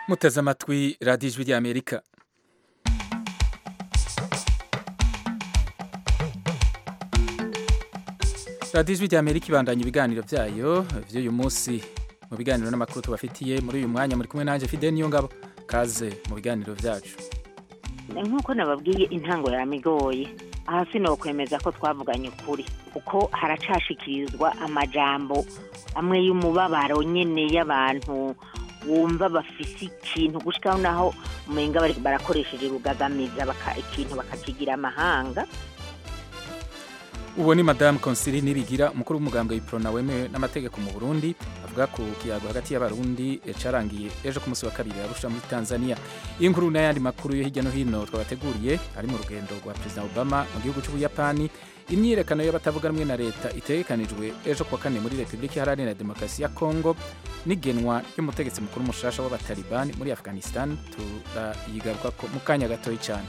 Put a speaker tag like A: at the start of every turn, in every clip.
A: muteze amatwi radiyo ijwi ry'amerika radiyo ijwi ry'amerika ibandanya ibiganiro byayo by'uyu munsi mu biganiro n'amakuru tubafitiye muri uyu mwanya muri kumwe nanjye fide niyo ngabo kaze mu biganiro byacu
B: nk'uko nababwiye intango yamigoye aha sinokwemeza ko twavuganye ukuri kuko haracashikirizwa amajambo amwe y'umubabaro nyine y'abantu wumva bafise ikintu gushikaho naho umenga barakoresheje rugagamiza ikintu bakakigira amahanga
A: uwo ni madamu konsili nibigira umukuru w'umugambwe w'iprona wemewe n'amategeko mu burundi avuga ku kiyago hagati y'abarundi carangiye ejo ku munsi wa kabiri arusha muri tanzania iyi nkuru n'ayandi makuru yo hirya no hino twabateguriye ari mu rugendo rwa perezida obama mu gihugu cy'ubuyapani imyiyerekano y'abatavuga rumwe na leta itegekanijwe ejo kuwa kane muri repubulika iharanira demokarasi ya kongo n'igenwa ry'umutegetsi mukuru mushasha w'abatalibani muri afghanistan turayigaruka mu kanya gatoya cyane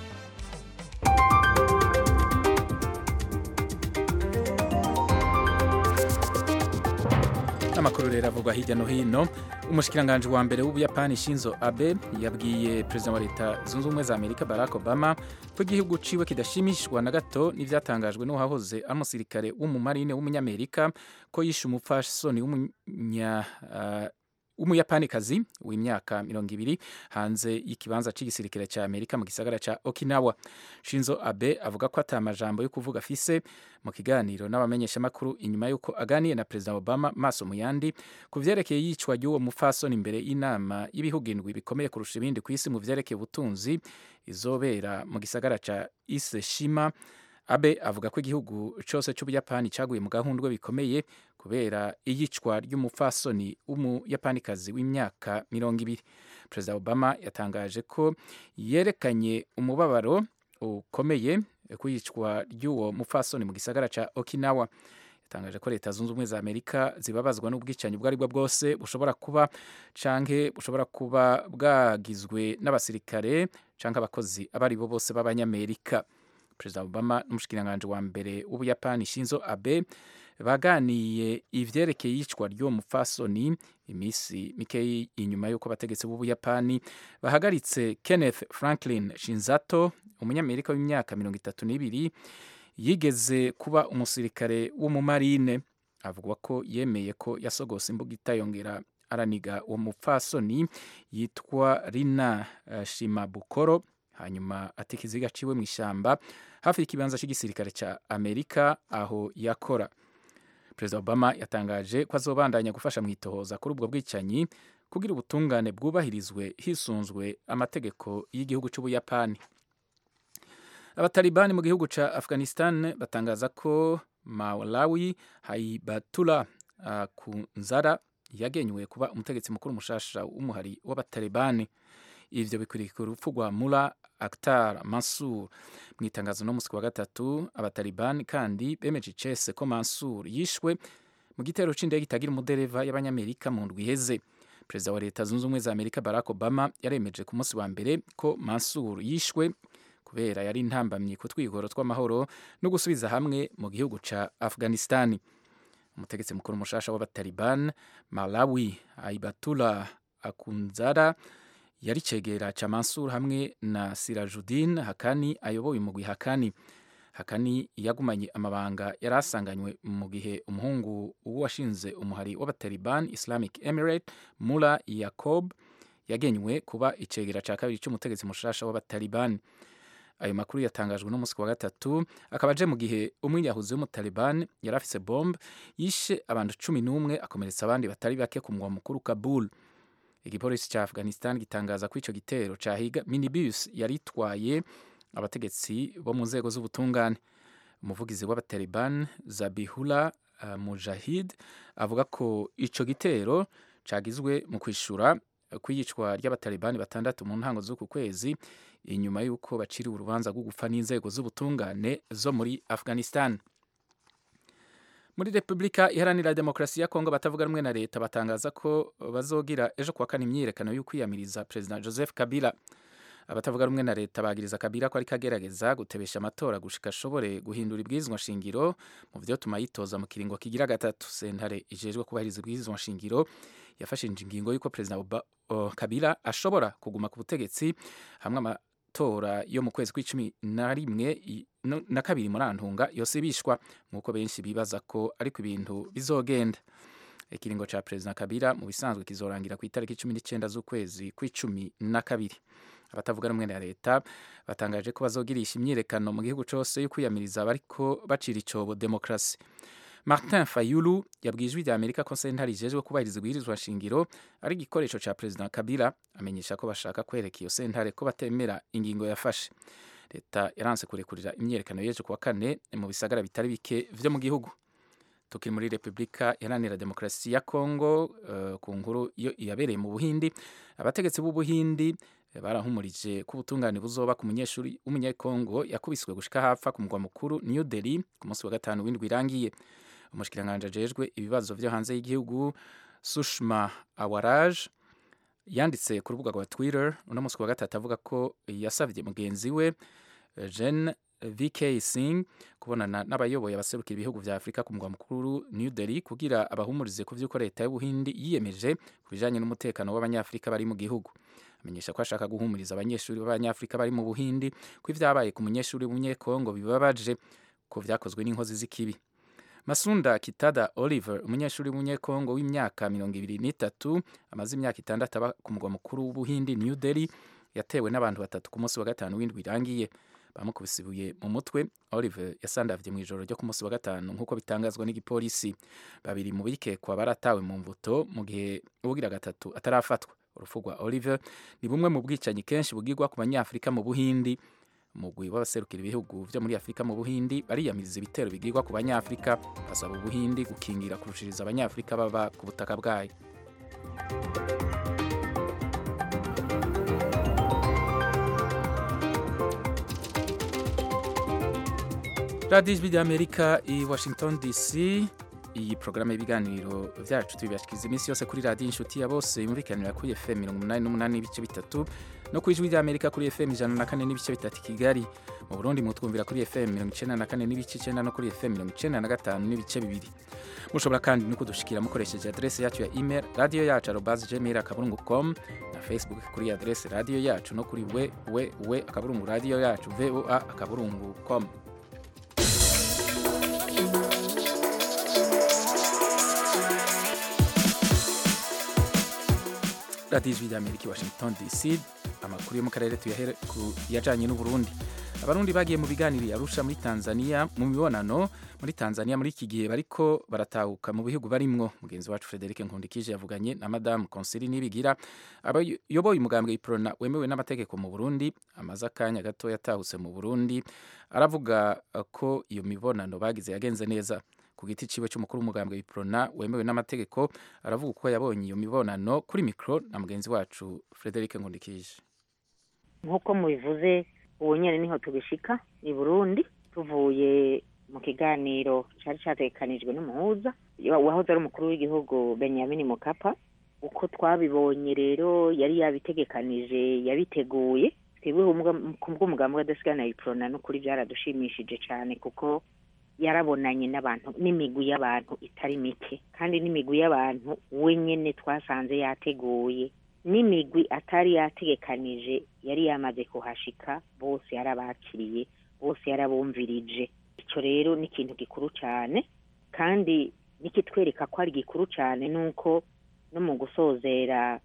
A: n'amakuru rero avugwa hirya no hino umushikiranganji wa mbere w'ubuyapani shinzo abe yabwiye perezida wa leta zunze ubumwe za amerika barack obama ko igihugu ciwe kidashimishwa na gato n'ivyatangajwe n'uwahoze ari umusirikare w'umumarine w'umunyamerika ko yishe umupfasoni w'umunya uh, w'umuyapanikazi w'imyaka mirongo ibiri hanze y'ikibanza cy'igisirikare cya amerika mu gisagara cya okinawa shinzo abe avuga ko ata majambo yo kuvuga afise mu kiganiro n'abamenyeshamakuru inyuma y'uko aganiye na perezida obama maso mu yandi ku vyerekeye yicwa ry'uwo mupfasoni imbere y'inama y'ibihugu indwi bikomeye kurusha ibindi ku isi mu vyerekeye ubutunzi izobera mu gisagara cya iseshima abe avuga ko igihugu cyose cy'ubuyapani cyaguye mu gahundwe bikomeye kubera iyicwa ry'umupfasoni w'umuyapanikazi w'imyaka mirongo ibiri perezida obama yatangaje ko yerekanye umubabaro ukomeye ku iyicwa ry'uwo mupfasoni mu gisagara cya okinawa yatangaje ko leta zunze ubumwe za amerika zibabazwa n'ubwicanyi ubwo ari bwo bwose bushobora kuba canke bushobora kuba bwagizwe n'abasirikare canke abakozi abo ari bo bose b'abanyamerika perezida obama n'umushikiranganji wa mbere w'ubuyapani shinzo abe baganiye ivyerekeye iyicwa ry'uwo mupfasoni iminsi mikeyi inyuma y'uko abategetsi b'ubuyapani bahagaritse kenneth franklin shinzato umunyamerika w'imyaka mirongo itatu n'ibiri yigeze kuba umusirikare w'umumarine avuga ko yemeye ko yasogose imbuga itayongera araniga uwo mupfasoni yitwa rina uh, shimabukoro hanyuma ati ikiziga ciwe mu ishyamba hafi y'ikibanza cy'igisirikare cya amerika aho yakora perezida obama yatangaje ko azobandanya gufasha mu itohoza kuri ubwo bwicanyi kugira ubutungane bwubahirizwe hisunzwe amategeko y'igihugu cy'ubuyapani abatalibani mu gihugu cya afghanistan batangaza ko malawi haibatula uh, kunzara yagenywe kuba umutegetsi mukuru mushasha w'umuhari w'abatalibani ivyo bikwiriye ku rupfu rwa mula aktar mansur mu itangazo no musi wa gatatu abatalibani kandi bemeje icese ko mansur yishwe mu gitero c'indege itagira umudereva y'abanyamerika mu ndwi iheze perezida wa leta zunze ubumwe za amerika barack obama yaremeje ku munsi wa mbere ko mansur yishwe kubera yari intambamyi ku twigoro tw'amahoro no gusubiza hamwe mu gihugu ca afghanistani umutegetsi mukuru mushasha w'abataliban malawi aibatula akunzara yari cegera ca Mansur hamwe na Sirajudin Hakani ayoboye umugwi Hakani Hakani yagumanye amabanga yari asanganywe mu gihe umuhungu washinze umuhari w'abataliban Islamic Emirate Mullah Yacob yagenywe kuba icegera ca kabiri c'umutegetsi mushasha w'abataliban ayo makuru yatangajwe no musi wa gatatu akaba aje mu gihe umwiyahuzi w'umutaliban yari afise bombe yishe abantu cumi n'umwe akomeretsa abandi batari bake ku mugwa mukuru Kabul igipolisi cya afghanistan gitangaza ko icyo gitero cyahiga minibus yari itwaye abategetsi bo mu nzego z'ubutungane umuvugizi w'abataliban zabihula uh, mujahid avuga ko icyo gitero cyagizwe mu kwishura kw'iyicwa ry'abatalibani batandatu mu ntango z'uku kwezi inyuma y'uko baciriwe urubanza rwo gupfa n'inzego z'ubutungane zo muri afghanistan muri repubulika iharanira demokarasi ya kongo batavuga rumwe na leta batangaza ko bazogira ejo kuwa kane imyiyerekano y'ukwiyamiriza perezida joseph kabila abatavuga rumwe na leta bagiriza kabila ko ariko agerageza gutebesha amatora gushika ashobore guhindura ibwirizwa shingiro mu vyotuma yitoza mu kiringo kigira gatatu sentare ijejwe kubahiriza ibwirizwa shingiro yafashe ingingo y'uko perezida uh, kabila ashobora kuguma ku butegetsi hamwe amatora yo mu kwezi kw'icumi na rimwe na kabiri muri antunga yose bishwa nk'uko benshi bibaza ko ariko ibintu bizogenda ikiringo ca perezida kabila mu bisanzwe kizorangira ku itariki cumi n'icyenda z'ukwezi kw'icumi na kabiri abatavuga rumwe na leta batangaje ko bazogirisha imyirekano mu gihugu cyose yo kwiyamiriza abariko bacira icobo demokarasi martin fayulu yabwiye ijwi rya amerika ko sentare ijejwe kubahiriza ibwirizwa shingiro ari igikoresho ca perezida kabila amenyesha ko bashaka kwereka iyo sentare ko batemera ingingo yafashe leta yaranse kurekurira imyiyerekano y'ejo kuwa kane mu bisagara bitari bike vyo mu gihugu tukiri muri repubulika iharanira demokarasi ya kongo uh, ku nkuru iyo yabereye mu buhindi abategetsi b'ubuhindi barahumurije ko ubutungane buzoba ku munyeshuri w'umunyekongo yakubiswe gushika hapfa ku mugwa mukuru new delhi ku munsi wa gatanu w'indwi irangiye umushikiranganje ajejwe ibibazo vyo hanze y'igihugu sushma awaraj yanditse ku rubuga rwa twitter uno munsi wa gatatu avuga ko yasavye mugenzi we jen vk singh kubonana n'abayoboye abaserukira ibihugu vya afurika ku mugwa mukuru new delhi kugira abahumurize ku vy'uko leta y'ubuhindi yiyemeje ku bijanye n'umutekano w'abanyafurika bari mu gihugu amenyesha ko ashaka guhumuriza abanyeshuri b'abanyafurika bari mu buhindi ko ivyabaye ku munyeshuri w'umunyekongo bibabaje ko vyakozwe n'inkozi z'ikibi masunda kitada oliver umunyeshuri w'umunyekongo w'imyaka mirongo ibiri n'itatu amaze imyaka itandatu aba ku mugwa mukuru w'ubuhindi new delhi yatewe n'abantu batatu ku munsi wa gatanu w'indwi irangiye bamukubise ibuye mu mutwe oliver yasandavye mu ijoro ryo ku munsi wa gatanu nk'uko bitangazwa n'igipolisi babiri mu bikekwa baratawe mu mvuto mu gihe ubugira gatatu atarafatwa urupfu rwa oliver ni bumwe mu bwicanyi kenshi bugirwa ku banyafurika mu buhindi umugwi w'abaserukira ibihugu vyo muri afurika mu buhindi bariyamiriza ibitero bigirwa ku banyafurika basaba ubuhindi gukingira kurushiriza abanyafurika baba ku butaka bwayo radiyo ijwi ry'amerika i washington dc iyi porogaramu y'ibiganiro byacu tubibashikiriza iminsi yose kuri radiyo inshuti ya bose yumvikanira kuri fm mirongo umunani n'umunani n'ibice bitatu no ku ijwi ry'amerika kuri fm ijana na kane n'ibice bitatu i kigali mu burundi mutwumvira kuri fm mirongo icenda na kane n'ibice icenda no kuri fm mirongo icenda na gatanu n'ibice bibiri mushobora kandi no kudushikira mukoresheje adrese yacu ya email radiyo yacu arobazi gmail akaburungu com na facebook kuri adrese radiyo yacu no kuri we we we akaburungu radiyo yacu voa akaburungu com radiyo ijwi ry'amerika i washington dc amakuru yo mu karere tuyahere ku yajanye n'uburundi abarundi bagiye mu biganiro arusha muri tanzania mu mibonano muri tanzania muri iki gihe bariko baratahuka mu bihugu barimwo mugenzi wacu frederic nkundikije yavuganye na madamu konsili nibigira abayoboye umugambwe iprona wemewe n'amategeko mu burundi amaze akanya gato yatahutse mu burundi aravuga ko iyo mibonano bagize yagenze neza ku giti ciwe cy'umukuru w'umugambwe iprona wemewe n'amategeko aravuga uko yabonye iyo mibonano kuri mikro na mugenzi wacu frederic nkundikije
B: nk'uko mubivuze ubu nyine niho tubishika i burundi tuvuye mu kiganiro cyari cyatekanijwe n'umuhuza wahoze ari umukuru w'igihugu benyamin mukapa uko twabibonye rero yari yabitegekanije yabiteguye twebwe ku bw'umugambi w'adasigana iprona n'ukuri byaradushimishije cyane kuko yarabonanye n'abantu n'imigwi y'abantu itari mike kandi n'imigwi y'abantu we nyine twasanze yateguye n'imigwi atari yategekanije yari yamaze kuhashika bose yarabakiriye bose yarabumvirije icyo rero ni ikintu gikuru cyane kandi nikitwereka ko ari gikuru cyane ni uko no mu gusozera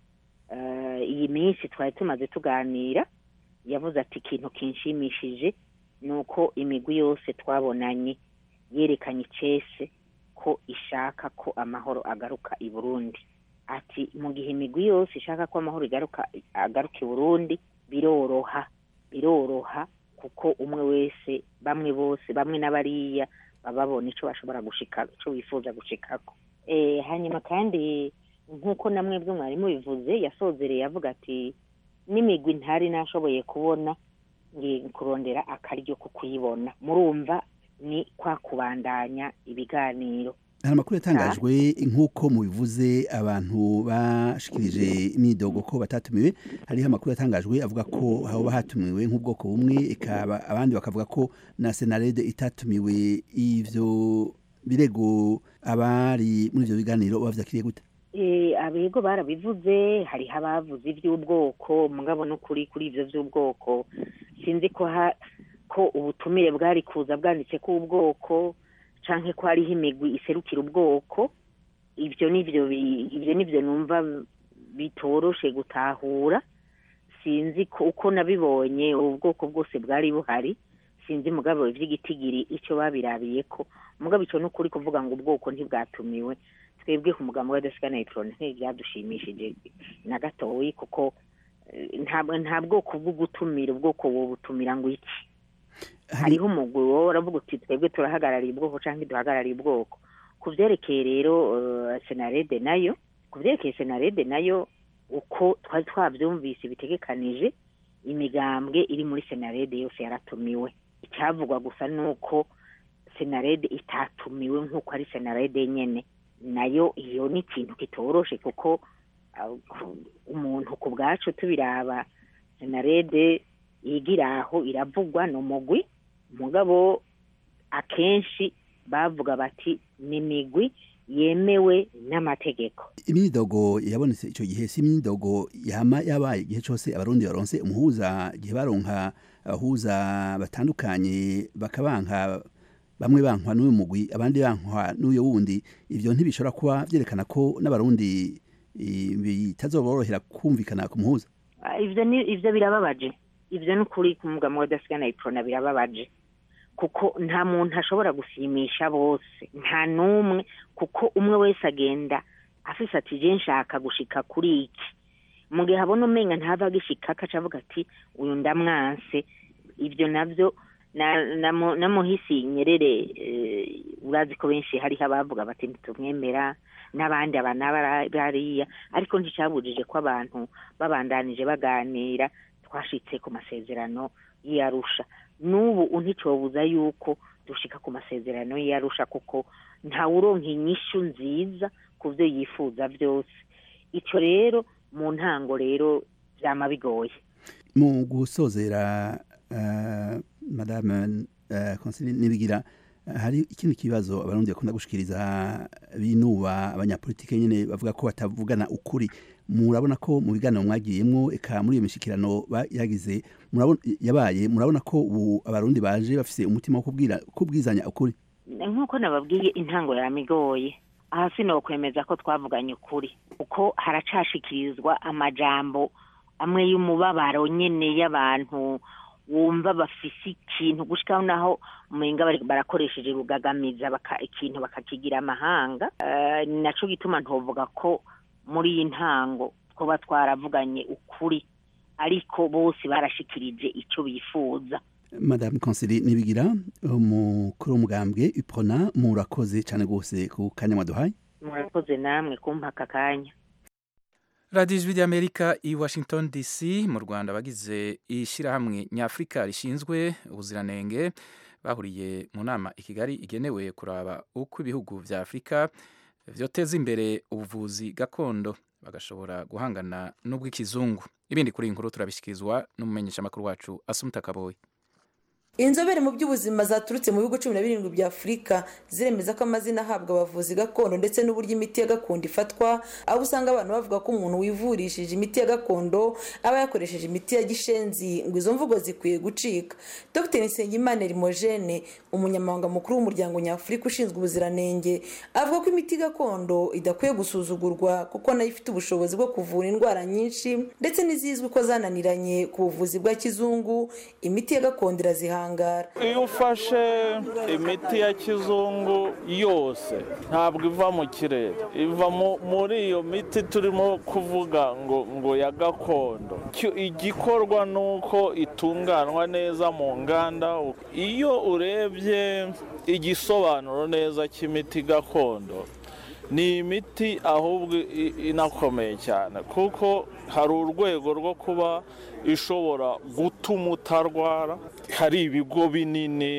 B: iyi minsi twari tumaze tuganira yavuze ati ikintu kinshimishije ni uko imigwi yose twabonanye yerekanye icese ko ishaka ko amahoro agaruka i burundi ati mu gihe imigwi yose ishaka ko amahoro igaruka agaruka i burundi biroroha biroroha kuko umwe wese bamwe bose bamwe n'abariya baba babona icyo bashobora gushika icyo bifuza gushikako hanyuma kandi nk'uko namwe bwe mwarimu bivuze yasozereye avuga ati n'imigwi ntari nashoboye kubona kurondera akaryo ko kuyibona murumva ni kwa kubandanya ibiganiro
C: hari amakuru yatangajwe nk'uko mubivuze abantu bashikirije imyidogo ko batatumiwe hariho amakuru yatangajwe avuga ko haba hatumiwe nk'ubwoko bumwe ikaba abandi bakavuga ko na senarede itatumiwe ivyo birego abari muri ivyo biganiro bavyakiriye gute
B: abego barabivuze hariho abavuze iby'ubwoko mugabo n'ukuri kuri ibyo by'ubwoko sinzi ko ko ubutumire bwari kuza bwanditse ko ubwoko cyangwa ko hariho imigwi iserukira ubwoko ibyo nibyo ibyo nibyo numva bitoroshe gutahura sinzi ko uko nabibonye ubwoko bwose bwari buhari sinzi mugabo iby'igitigiri icyo babirabiye ko mugabo icyo n'ukuri kuvuga ngo ubwoko ntibwatumiwe twebwe ku mugambi wa desika nayitoro ntibyadushimishije na gatoyi kuko nta bwoko bwo gutumira ubwoko butumira ngo iki hariho umugwi wowe uravuga uti twebwe turahagarariye ubwoko cyangwa duhagarariye ubwoko ku byerekeye rero senarede nayo ku byerekeye senarede nayo uko twari twabyumvise bitegekanije imigambwe iri muri senarede yose yaratumiwe icyavugwa gusa ni uko senarede itatumiwe nk'uko ari senarede nyine nayo iyo ni ikintu kitoroshe kuko umuntu ku bwacu tubiraba senarede yigira aho iravugwa ni umugwi mugabo akenshi bavuga bati ni imigwi yemewe n'amategeko
C: imyidogo yabonetse icyo gihe si imyidogo yama yabaye igihe cyose abarundi baronse umuhuza igihe baronka abahuza batandukanye bakabanka bamwe bankwa n'uyu mugwi abandi bankwa n'uyu wundi ibyo ntibishobora kuba byerekana ko n'abarundi bitazoborohera kumvikana ku muhuza
B: ibyo birababaje ibyo ni ukuri ku mugabo wa dasigana iprona birababaje kuko nta muntu ashobora gusimisha bose nta n'umwe kuko umwe wese agenda afise ati je nshaka gushika kuri iki mu gihe abona umenga ntava agishika akaca avuga ati uyu ndamwanse ibyo nabyo na muhisi nyerere urazi ko benshi hariho abavuga bati ntitumwemera n'abandi abana bariya ariko nticyabujije ko abantu babandanije baganira twashitse ku masezerano y'iyarusha n'ubu nticobuza yuko dushika ku masezerano y'iyarusha kuko ntawuronka inyishu nziza ku byo yifuza byose icyo rero mu ntango rero byama bigoye
C: mu gusozera madame konsili nibigira hari ikindi kibazo abarundi bakunda gushikiriza binuba abanyapolitike nyine bavuga ko batavugana ukuri murabona ko mu biganiro mwagiyemwo eka muri iyo mishikirano yagize yabaye murabona ko ubu abarundi baje bafise umutima wo kubwira kubwizanya ukuri
B: nk'uko nababwiye intango yamigoye aha sinokwemeza ko twavuganye ukuri kuko haracashikirizwa amajambo amwe y'umubabaro nyine y'abantu wumva bafise ikintu gushikaho naho umenga barakoresheje rugagamiza ikintu bakakigira amahanga ni naco gituma ntovuga ko muri iyi ntango twaba twaravuganye ukuri ariko bose barashikirije icyo bifuza
C: madame konsili nibigira umukuru w'umugambwe ipona murakoze cyane rwose ku kanya mwaduhaye
B: murakoze namwe kumpa aka kanya
A: radiyo ijwi ry'amerika i washington dc mu rwanda bagize ishyirahamwe nyafurika rishinzwe ubuziranenge bahuriye mu nama i kigali igenewe kuraba uko ibihugu bya afurika byoteza imbere ubuvuzi gakondo bagashobora guhangana n'ubw'ikizungu ibindi kuri iyi nkuru turabishyikirizwa n'umumenyeshamakuru wacu asumuta kaboyi
D: inzobere mu by'ubuzima zaturutse mu bihugu cumi na birindwi bya afurika ziremeza ko amazina ahabwa abavuzi gakondo ndetse n'uburyo imiti ya gakondo ifatwa aho usanga abantu bavuga ko umuntu wivurishije imiti ya gakondo aba yakoresheje imiti ya gishenzi ngo izo mvugo zikwiye gucika dr nsengimana rimojene umunyamabanga mukuru w'umuryango nyafurika ushinzwe ubuziranenge avuga ko imiti gakondo idakwiye gusuzugurwa kuko nayo ifite ubushobozi bwo kuvura indwara nyinshi ndetse n'izizwi ko zananiranye ku buvuzi bwa kizungu imiti ya gakondo irazihanga
E: iyo ufashe imiti ya kizungu yose ntabwo iva mu kirere iva muri iyo miti turimo kuvuga ngo ngo ya gakondo igikorwa ni uko itunganywa neza mu nganda iyo urebye igisobanuro neza cy'imiti gakondo ni imiti ahubwo inakomeye cyane kuko hari urwego rwo kuba ishobora gutuma utarwara hari ibigo binini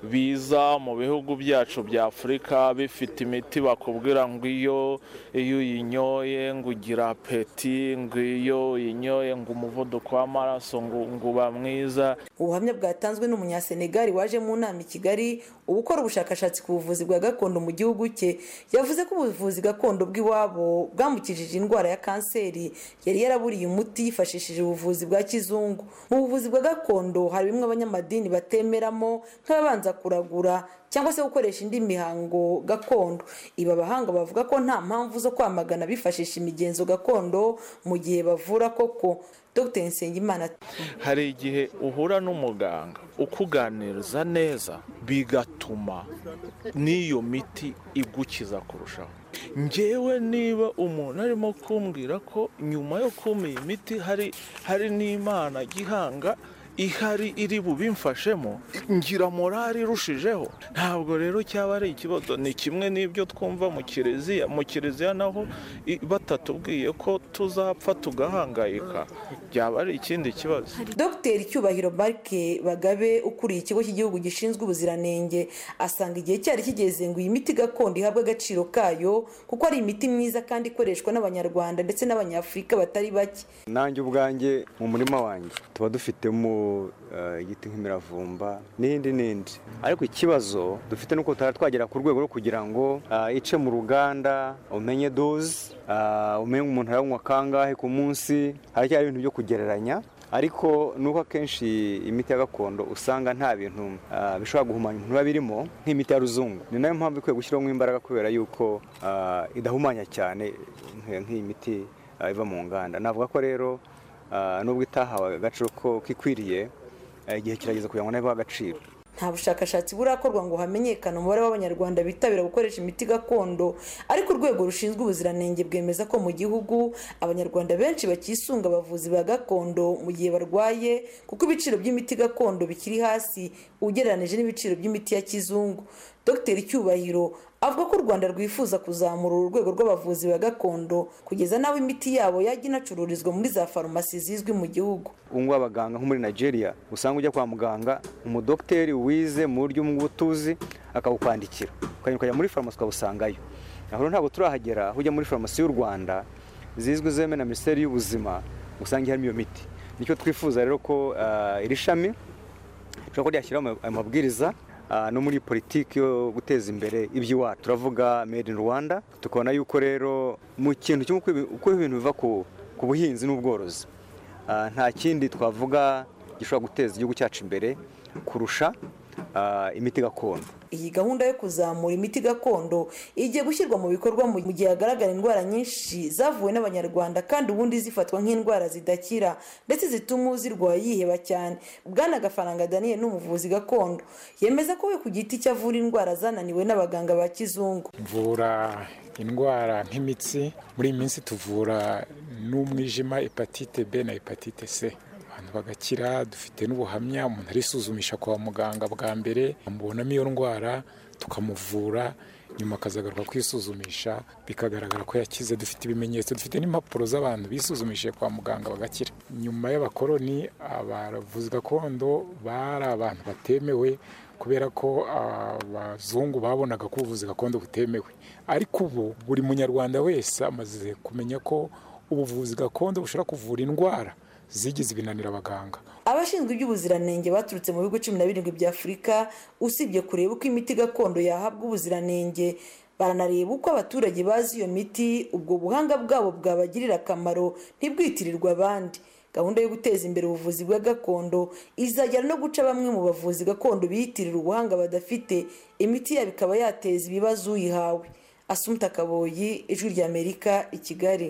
E: biza mu bihugu byacu bya afurika bifite imiti bakubwira ngo iyo iyo uyinyoye ngo ugira apeti ngo iyo uyinyoye ngo umuvuduko w'amaraso ngo ngo uba mwiza
D: ubuhamya bwatanzwe n'umunyasenegali waje mu nama i kigali uba ukora ubushakashatsi ku buvuzi bwa gakondo mu gihugu cye yavuze ko ubuvuzi gakondo bw'iwabo bwamukijije indwara ya kanseri yari yaraburiye umuti yifashishije ubuvuzi bwa kizungu mu buvuzi bwa gakondo hari bimwe abanyamadini batemeramo nk'ababanza kuragura cyangwa se gukoresha indi mihango gakondo ibi abahanga bavuga ko nta mpamvu zo kwamagana bifashisha imigenzo gakondo mu gihe bavura koko dr nsengimana
E: hari igihe uhura n'umuganga ukuganiriza neza bigatuma n'iyo miti igukiza kurushaho ngewe niba umuntu arimo kumbwira ko nyuma yo kumpa iyi miti hari hari n'imana gihanga ihari iri bubimfashemo ngira morali irushijeho ntabwo rero cyaba ari ikibazo ni kimwe n'ibyo twumva mu kiliziya mu kiliziya naho i- batatubwiye ko tuzapfa tugahangayika byaba ari ikindi kibazo
D: dr cyubahiro marike bagabe ukuriye ikigo cy'igihugu gishinzwe ubuziranenge asanga igihe cyari kigeze ngo iyi miti gakondo ihabwe agaciro kayo kuko ari imiti myiza kandi ikoreshwa n'abanyarwanda ndetse n'abanyafurika batari bake
F: nanjye ubwanjye mu murima wanjye tuba dufitemo eh, igiti nk'imiravumba n'indi n'indi ariko ikibazo dufite nuko tutari twagera ku rwego rwo kugira ngo ah, ice mu ruganda umenye doze ah, umenye umuntu aranywa kangahe ku munsi haracyari ibintu byo kugereranya ariko nuko akenshi imiti ya gakondo usanga nta bintu ah, bishobora guhumanya umuntu biba birimo nk'imiti ya ruzungu ni nayo mpamvu ikwiye gushyirwamo imbaraga kubera yuko ah, idahumanya cyane nk'iyo- nk'iyi miti ah, iva mu nganda navuga ko rero ah, nubwo itahawe agaciro ko kikwiriye ah, igihe kirageze kugira ngo nayo ibahe agaciro
D: nta bushakashatsi burakorwa ngo hamenyekane umubare w'abanyarwanda bitabira gukoresha imiti gakondo ariko urwego rushinzwe ubuziranenge bwemeza ko mu gihugu abanyarwanda benshi bakisunga abavuzi ba gakondo mu gihe barwaye kuko ibiciro by'imiti gakondo bikiri hasi ugereranije n'ibiciro by'imiti ya kizungu dr cyubahiro avuga ko u rwanda rwifuza kuzamura uru rwego rw'abavuzi ba gakondo kugeza n'aho imiti yabo yajya inacururizwa muri za farumasi zizwi mu gihugu
F: ubu ngubu abaganga nko muri nigeria usanga ujya kwa muganga umudogiteri wize mu buryo bw'ubutuzi akawukwandikira ukagenda ukajya muri farumasi ukabusangayo aho rero ntabwo turahagera aho ujya muri farumasi y'u rwanda zizwi zemewe na minisiteri y'ubuzima usanga harimo iyo miti nicyo twifuza rero ko ah, iri shami rishobora kuba ryashyiraho ama- amabwiriza ah, no muri politiki yo guteza imbere iby'iwacu turavuga made in rwanda tukabona yuko rero mu kintu kimwe uko ibi- uko ibintu biva ku ku buhinzi n'ubworozi ah, nta kindi twavuga gishobora guteza igihugu cyacu imbere kurusha ah, imiti gakondo
D: iyi gahunda yo kuzamura imiti gakondo igiye gushyirwa mu bikorwa mu gihe hagaragara indwara nyinshi zavuwe n'abanyarwanda kandi ubundi zifatwa nk'indwara zidakira ndetse zituma uzirwaye yiheba cyane bwana gafaranga daniel ni umuvuzi gakondo yemeza ko we ku giti cye avura indwara zananiwe n'abaganga ba kizungu
G: mvura indwara nk'imitsi muri iyi minsi tuvura n'umwijima hepatite b na hepatite c abantu bagakira dufite n'ubuhamya umuntu arisuzumisha kwa muganga bwa mbere amubonamo iyo ndwara tukamuvura nyuma akazagaruka kwisuzumisha bikagaragara ko yakize dufite ibimenyetso dufite n'impapuro z'abantu bisuzumishije kwa muganga bagakira nyuma y'abakoloni abavuzi gakondo bari abantu batemewe kubera ko abazungu babonaga ko ubuvuzi gakondo butemewe ariko ubu buri munyarwanda wese amaze kumenya ko ubuvuzi gakondo bushobora kuvura indwara zigize ibinanira abaganga
D: abashinzwe iby'ubuziranenge baturutse mu bihugu cumi na birindwi bya afurika usibye kureba uko imiti gakondo yahabwa ubuziranenge baranareba uko abaturage bazi iyo miti ubwo buhanga bwabo bwabagirira akamaro ntibwitirirwe abandi gahunda yo guteza imbere ubuvuzi bwa gakondo izajyana no guca bamwe mu bavuzi gakondo biyitirira ubuhanga badafite imiti yabo ikaba yateza ibibazo uyihawe asumta kaboyi ijwi ry'amerika i kigali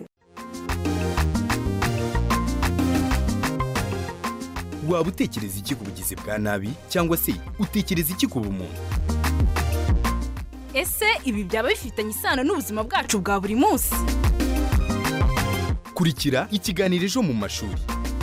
H: waba utekereza iki ku bugizi bwa nabi cyangwa se utekereza iki ku bumuntu
I: ese ibi byaba bifitanye isano n'ubuzima bwacu bwa buri munsi
H: kurikira ikiganiro ejo mu mashuri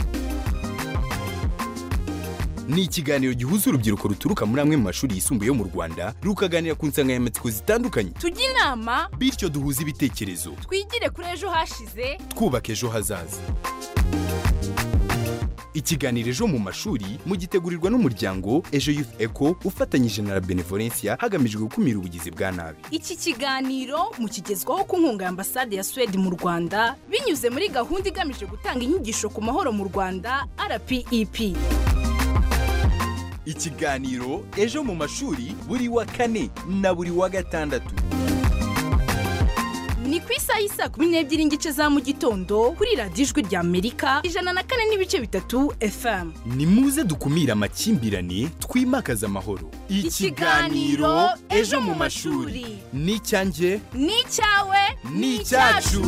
H: ni ikiganiro gihuza urubyiruko ruturuka muri amwe mu mashuri yisumbuye yo mu rwanda rukaganira ku nsanganyamatsiko zitandukanye
I: tujye inama
H: bityo duhuze ibitekerezo
I: twigire kuri ejo hashize
H: twubaka ejo hazaza ikiganiro ejo mu mashuri mugitegurirwa n'umuryango ejo youth eco ufatanyije na la benevolencia hagamijwe gukumira ubugizi bwa nabi
I: iki kiganiro mukigezwaho ku nkunga ya ambasade ya suwede mu rwanda binyuze muri gahunda igamije gutanga inyigisho ku mahoro mu rwanda rpep
H: ikiganiro ejo mu mashuri buri wa kane na buri wa gatandatu
I: ni ku isaha y'isa kumi n'ebyiri n'igice za mu gitondo kuri radiyo ijwi rya amerika ijana na kane n'ibice bitatu fm
H: ni muze dukumire amakimbirane twimakaze amahoro
I: Ikiganiro Ejo mu mashuri.
H: ni icyanjye
I: ni icyawe
H: ni icyacu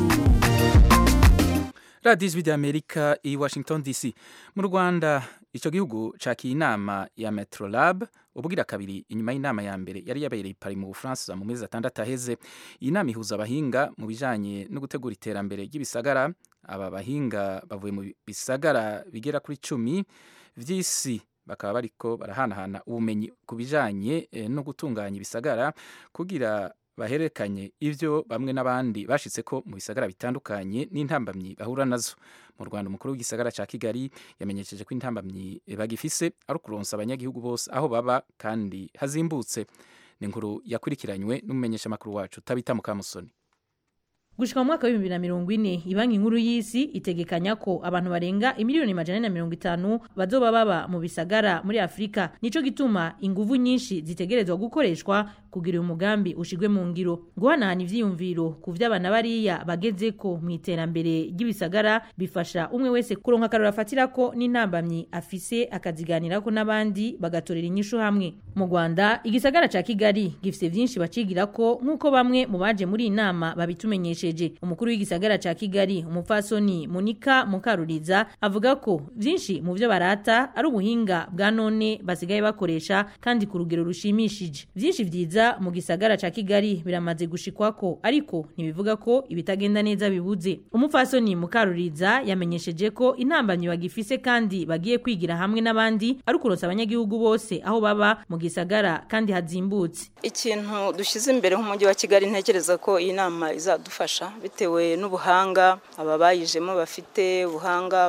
A: radiyo ijwi rya amerika i washington dc mu rwanda icyo gihugu cakiye inama ya metrolab ubugira kabiri inyuma y'inama ya mbere yari yabereye i Paris mu bufaransa mu mezi atandatu aheze iyi nama ihuza abahinga mu bijanye no gutegura iterambere ry'ibisagara aba bahinga bavuye mu bisagara bigera kuri cumi vy'isi bakaba bariko barahanahana ubumenyi ku bijanye eh, no gutunganya ibisagara kugira bahererekanye ivyo bamwe n'abandi bashitse ko mu bisagara bitandukanye n'intambamyi bahura nazo mu Rwanda umukuru w'igisagara ca Kigali yamenyesheje ko intambamyi bagifise ari ukuronsa abanyagihugu bose aho baba kandi hazimbutse ni inkuru yakurikiranywe n'umumenyeshamakuru wacu tabita mukamusoni
J: gushika mu mwaka w'ibihumbi na mirongo ine ibanki nkuru y'isi itegekanya ko abantu barenga imiliyoni majana ane na mirongo itanu bazoba baba mu bisagara muri afurika nico gituma inguvu nyinshi zitegerezwa gukoreshwa kugira uyu mugambi ushigwe mu ngiro guhanahana ivyiyumviro ku vy'abana bariya bagezeko mu iterambere ry'ibisagara bifasha umwe wese kuronka akarora afatirako n'intambamyi afise akaziganirako n'abandi bagatorera inyishu hamwe mu rwanda igisagara ca kigali gifise vyinshi bacigirako nk'uko bamwe mu baje muri iyi nama babitumenyesha yamenyesheje umukuru w'igisagara ca Kigali umupfasoni Monika Mukaruriza avuga ko vyinshi mu vyo barata ari ubuhinga bwa none basigaye bakoresha kandi ku rugero rushimishije vyinshi vyiza mu gisagara ca Kigali biramaze gushikwako ariko ntibivuga ko ibitagenda neza bibuze umupfasoni Mukaruriza yamenyesheje ko intambamyi bagifise kandi bagiye kwigira hamwe n'abandi ari ukuronsa abanyagihugu bose aho baba mu gisagara kandi hazimbutse
K: ikintu dushyize imbere nk'umujyi wa Kigali ntekereza ko iyi nama izadufasha bitewe n'ubuhanga aba bayijemo bafite ubuhanga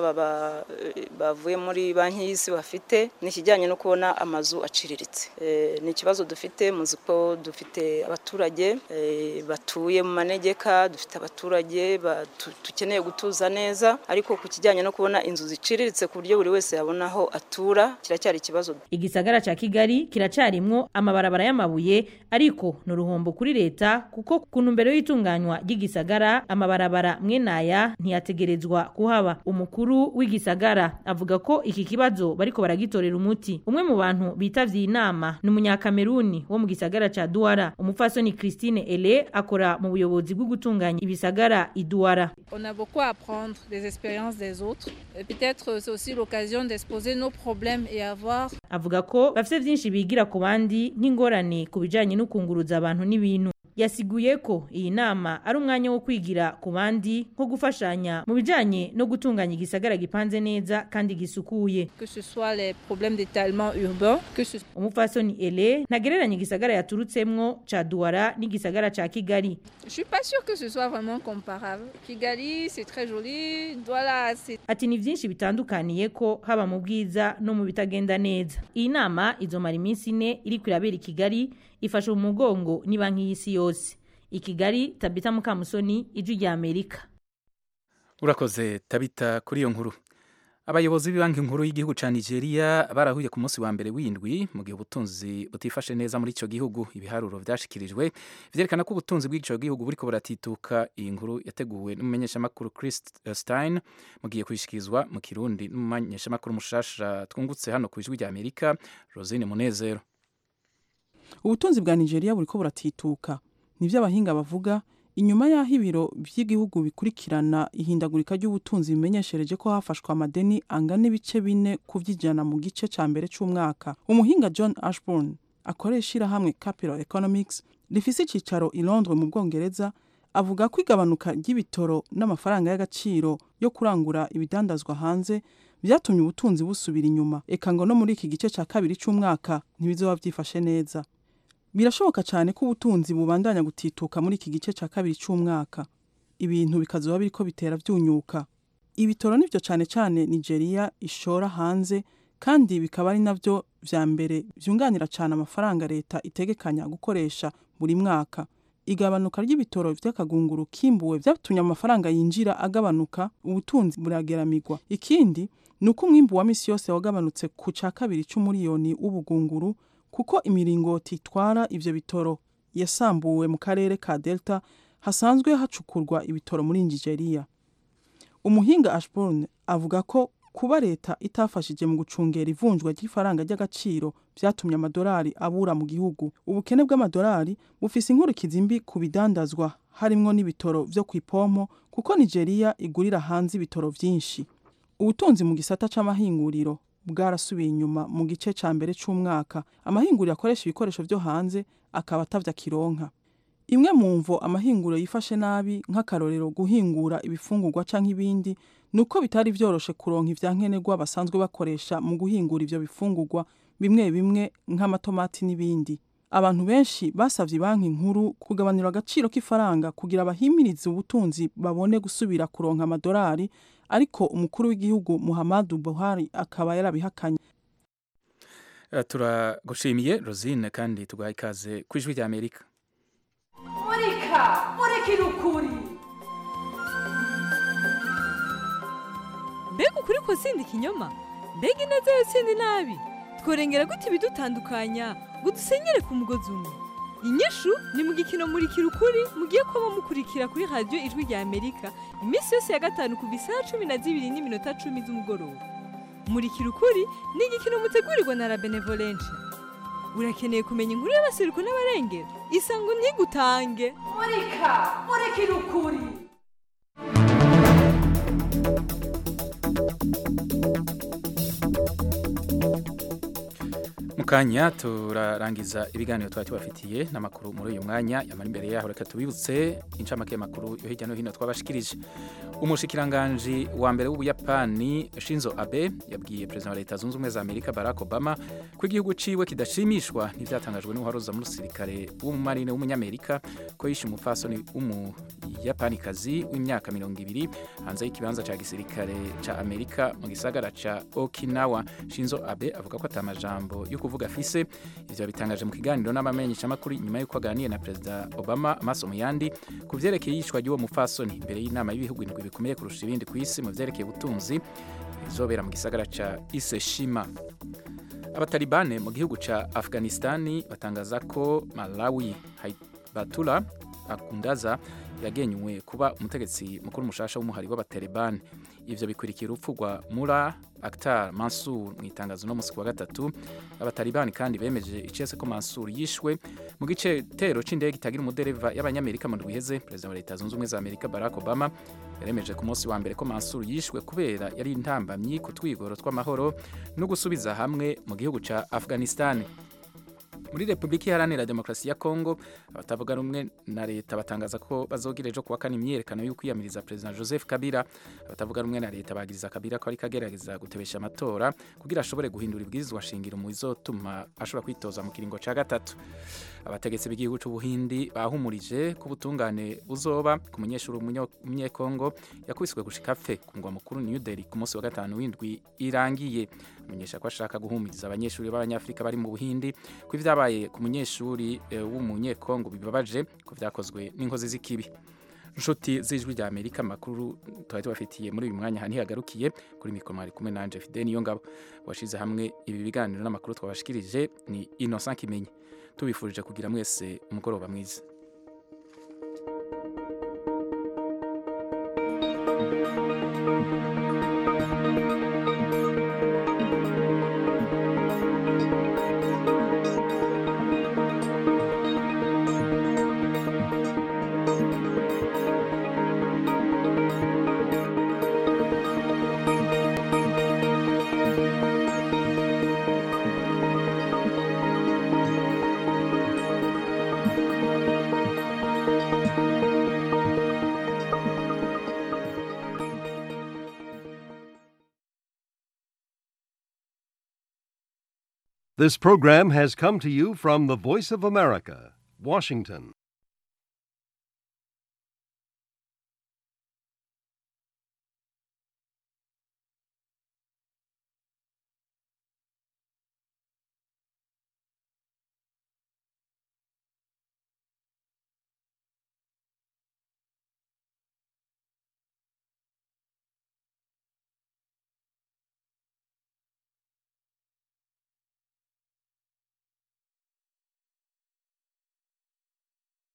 K: bavuye muri banki y'isi bafite ni ikijyanye no kubona amazu aciriritse ni ikibazo dufite muzi ko dufite abaturage batuye mu manegeka dufite abaturage dukeneye gutuza neza ariko ku kijyanye no kubona inzu ziciriritse ku buryo buri wese yabona aho atura kiracyari ikibazo
J: igisagara cya kigali kiracyarimwo amabarabara y'amabuye ariko ni uruhombo kuri leta kuko ku ntumbero y'itunganywa ry'igisagara amabarabara mwenaya ntiyategerezwa kuhaba umukuru w'igisagara avuga ko iki kibazo bariko baragitorera umuti umwe mu bantu bitavye iyi nama ni umunyakameruni wo mu gisagara ca duwara umupfasoni christine ele akora mu buyobozi bwo gutunganya ibisagara iduwara
L: On a beaucoup à apprendre des expériences des autres. Et Peut-être c'est aussi l'occasion d'exposer nos problèmes et avoir
J: avuga ko bafite byinshi bigira ku bandi nk'ingorane ku bijanye no kunguruza abantu n'ibintu yasiguye ko iyi nama ari umwanya wo kwigira ku bandi nko gufashanya mu bijanye no gutunganya igisagara gipanze neza kandi gisukuye
L: que ce soit les problèmes d'étalement urbain, que ce
J: umupfasoni ele ntagereranya igisagara yaturutsemwo ca duwara n'igisagara ca kigali
L: Je suis pas sûre que ce soit vraiment comparable. Kigali, c'est très joli. Douala, c'est
J: ati ni byinshi bitandukaniye ko haba mu bwiza no mu bitagenda neza iyi nama izomara iminsi ine iriko irabera i kigali ifashe mu mugongo ni banki y'isi yose i kigali tabita mukamusoni ijwi rya amerika
A: urakoze tabita kuri iyo nkuru abayobozi b'ibanki nkuru y'igihugu ca nigeria barahuye ku munsi wa mbere w'indwi mu gihe ubutunzi butifashe neza muri ico gihugu ibiharuro vyashikirijwe vyerekana ko ubutunzi bw'ico gihugu buriko buratituka iyi nkuru yateguwe n'umumenyeshamakuru chris stein mugiye kuyishikirizwa mu kirundi n'umumenyeshamakuru mushasha twungutse hano ku ijwi rya amerika rosine munezero
M: ubutunzi bwa nigeria buriko buratituka nivyo abahinga bavuga inyuma y'aho ibiro vy'igihugu bikurikirana ihindagurika ry'ubutunzi bimenyeshereje ko hafashwe amadeni angana ibice bine ku vy'ijana mu gice ca mbere c'umwaka umuhinga john ashburn akorera ishirahamwe capital economics rifise icicaro i londres mu bwongereza avuga ko igabanuka ry'ibitoro n'amafaranga y'agaciro yo kurangura ibidandazwa hanze vyatumye ubutunzi busubira inyuma eka ngo no muri iki gice ca kabiri c'umwaka ntibizoba vyifashe neza birashoboka cyane ko ubutunzi bubandanya gutituka muri iki gice cya kabiri cy'umwaka ibintu bikazuba biriko bitera byunyuka ibitoro nivyo cane cane nigeria ishora hanze kandi bikaba ari navyo vya mbere vyunganira cane amafaranga leta itegekanya gukoresha buri mwaka igabanuka ry'ibitoro vy'akagunguru kimbuwe vyatumye amafaranga yinjira agabanuka ubutunzi burageramirwa ikindi ni uko umwimbu wa misi yose wagabanutse ku ca kabiri c'umuriyoni w'ubugunguru kuko imiringoti itwara ivyo bitoro yasambuwe mu karere ka delta hasanzwe hacukurwa ibitoro muri nigeria umuhinga ashburn avuga ko kuba leta itafashije mu gucungera ivunjwa ry'ifaranga ry'agaciro vyatumye amadolari abura mu gihugu ubukene bw'amadolari bufise inkurikizi mbi ku bidandazwa harimwo n'ibitoro vyo kw'ipompo kuko nigeria igurira hanze ibitoro vyinshi ubutunzi mu gisata c'amahinguriro bwarasubiye inyuma mu gice ca mbere c'umwaka amahinguriro akoresha ibikoresho vyo hanze akaba atavya kironka imwe mu mvo amahinguriro yifashe nabi nk'akarorero guhingura ibifungurwa canke ibindi nuko bitari vyoroshe kuronka ivyankenerwa basanzwe bakoresha mu guhingura ivyo bifungurwa bimwe bimwe nk'amatomati n'ibindi abantu benshi basavye banki nkuru kugabanura agaciro k'ifaranga kugira bahimirize ubutunzi babone gusubira kuronka amadolari ariko umukuru w'igihugu Muhammadu Buhari akaba yarabihakanye
A: Eh, turagushimiye rosine kandi tugaha ikaze ku ijwi rya amerika
N: murika murikira ukuri
O: mbega ukuri ko sindi ikinyoma mbega ineza yo sindi nabi tworengera gute ibidutandukanya ngo dusenyere ku mugozi umwe inyishu ni mu gikino murikira ukuri mugiye kuba mukurikira kuri radiyo ijwi rya amerika iminsi yose ya gatanu kuva isaha cumi na zibiri n'iminota cumi z'umugoroba murikira ukuri ni igikino mutegurirwa na la benevolencia urakeneye kumenya inkuru y'abasiruko n'abarengera isango ntigutange
N: murika murikira ukuri
A: mu kanya turarangiza ibiganiro twari tubafitiye n'amakuru muri uyu mwanya yamara imbere yaho reka tubibutse incamake y'amakuru yo hirya no hino twabashikirije umushikiranganji wa mbere w'ubuyapani shinzo abe yabwiye perezida wa leta zunze ubumwe za amerika barack obama ko igihugu ciwe kidashimishwa n'ivyatangajwe n'uwaroza musirikare w'umumarine w'umunyamerika ko yishe umupfasoni w'umuyapanikazi w'imyaka mirongo ibiri hanze y'ikibanza ca gisirikare ca amerika mu gisagara ca okinawa shinzo abe avuga ko atamajambo yo kuvuga afise ivyo bitangaje mu kiganiro n'abamenyeshamakuru nyuma y'uko aganiye na perezida obama amaso mu yandi ku vyerekeye yishwa ry'uwo mupfasoni imbere y'inama y'ibihugu indwi bikomeye kurusha ibindi ku isi mu vyerekeye ubutunzi izobera mu gisagara ca iseshima abatalibane mu gihugu ca afghanistani batangaza ko malawi haibatula akundaza yagenywe kuba umutegetsi mukuru mushasha w'umuhari w'abatalibani ivyo bikurikira urupfu rwa mura Akhtar Mansur mu itangazo no musi wa gatatu abatalibani kandi bemeje icese ko Mansur yishwe mu gice tero c'indege itagira umudereva y'abanyamerika mu rwiheze perezida wa leta zunze ubumwe za Amerika Barack Obama yaremeje ku munsi wa mbere ko Mansur yishwe kubera yari intambamyi ku twigoro tw'amahoro no gusubiza hamwe mu gihugu ca Afghanistan muri repubulika iharanira demokarasi ya kongo abatavuga rumwe na leta batangaza ko bazogira ejo kuwa kane imyiyerekano yo kwiyamiriza perezida joseph kabila abatavuga rumwe na leta bagiriza kabila ko ariko agerageza gutebesha amatora kugira ashobore guhindura ibwirizwa shingiro mu bizotuma ashobora kwitoza mu kiringo ca gatatu abategetsi b'igihugu c'ubuhindi bahumurije ko ubutungane buzoba ku munyeshuri umunyekongo yakubiswe gushika apfe ku mugwa mukuru new delhi ku munsi wa gatanu w'indwi irangiye amenyesha ko ashaka guhumuriza abanyeshuri b'abanyafurika bari mu buhindi ko ivyabaye ku munyeshuri eh, w'umunyekongo bibabaje ko vyakozwe n'inkozi z'ikibi nshuti z'ijwi rya amerika amakuru twari tubafitiye muri uyu mwanya ntihagarukiye kuri mikoro mwari kumwe nanje fide niyo ngabo washize hamwe ibi biganiro n'amakuru twabashikirije ni innocent kimenyi tubifurije kugira mwese umugoroba mwiza
P: This program has come to you from the Voice of America, Washington.